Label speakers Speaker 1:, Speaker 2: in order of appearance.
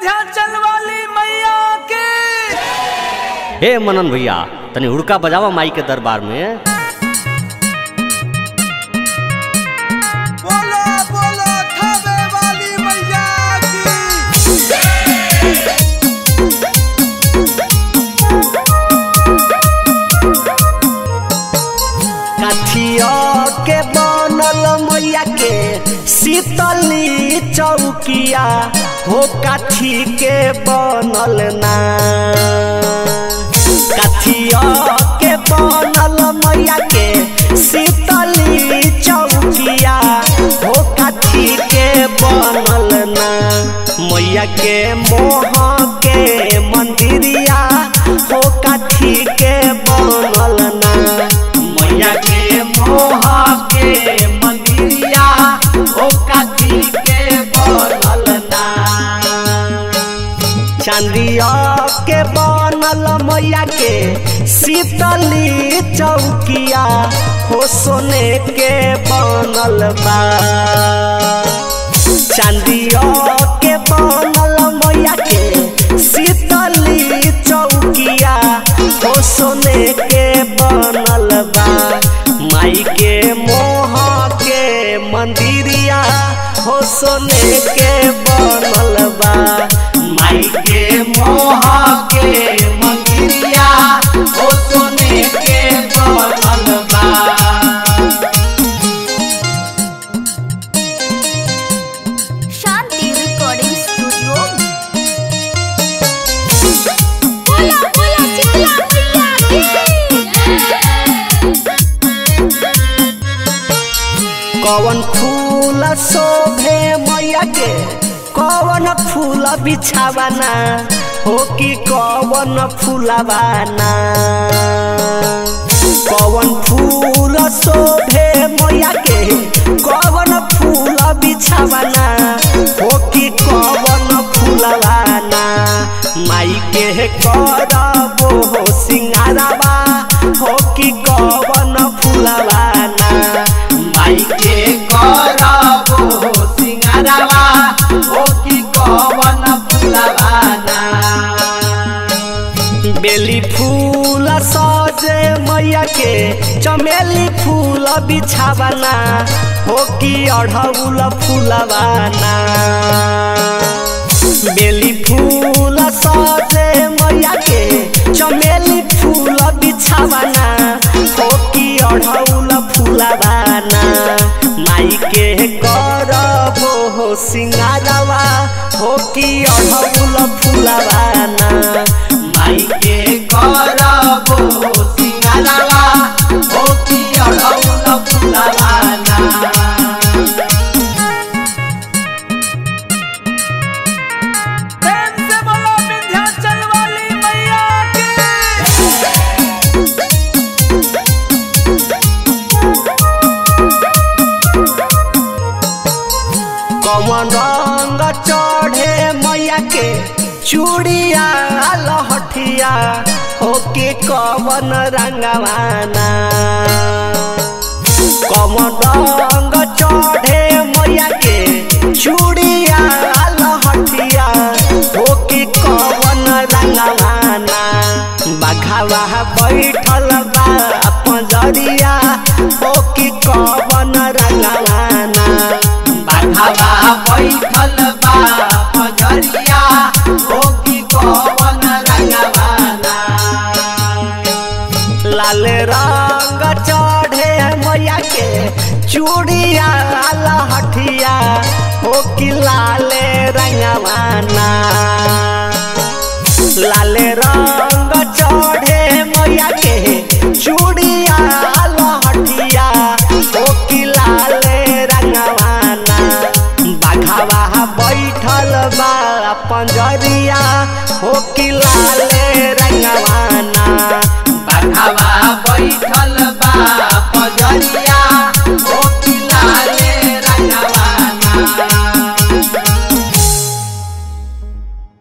Speaker 1: विंध्याचल वाली मैया के
Speaker 2: हे मनन भैया तनी हुड़का बजावा माई के दरबार में
Speaker 1: बोलो बोलो थावे वाली मैया की
Speaker 2: काठिया के बनल मैया के शीतली चौकिया हो काठी के बनल ना काठिया के बनल मैया के शीतली चौकिया हो काठी के बनल ना मैया के मोह के मंदिरिया हो काठी के बनल ना मैया के मोह के मंदिरिया हो काठी के बनल ना चांदिया के बनल मैया के शीतली चौकिया हो सोने के बनल बा चांदिया के बनल मैया के शीतली चौकिया हो सोने के बनल बा माई के मोह के मंदिरिया हो सोने के बनल बा माई के मोह के मंदिरिया हो सोने के बनल बा
Speaker 3: शांति रिकॉर्डिंग स्टूडियो बोला बोला शीतला मैया
Speaker 2: कवन फूल शोभे मैया के कवन फूल बिछावाना हो कि कवन फूलवाना कवन फूल शोभे मैया के कवन फूल बिछावाना हो कि कवन फूलवाना माई के करबो हो सिंगारवा हो कि कवन फूलवाना माई के करबो सिंगारवा हो कि कवन फूलवाना बेली फूल सजे मैया के चमेली फूल बिछावाना हो कि अढ़ौल फूलवाना बेली फूल सजे मैया के चमेली फूल बिछावाना हो कि अढ़ौल फूलवाना माई के करबो हो सिंगारवा हो कि अढ़ौल फूलवाना माई के करबो हो सिंगारवा हो कि अढ़ौल फूलवाना
Speaker 1: प्रेम से बोलो विंध्याचल वाली मैया की
Speaker 2: कमन रंग चढ़े मैया के चूड़िया लहठिया हो के कवन रंगवाना कमन रंग चढ़े मैया के चूड़िया लहठिया हो के कवन रंगवाना बघावा बैठल बा पंजरिया हो कि कवन रंगवाना बाघावा बैठल बा पंजरिया हो कि कवन रंगवाना लाल रंग चढ़े मैया के चूड़िया लहठिया हो कि लाल रंगवाना लाल रंग चढ़े मैया के चूड़िया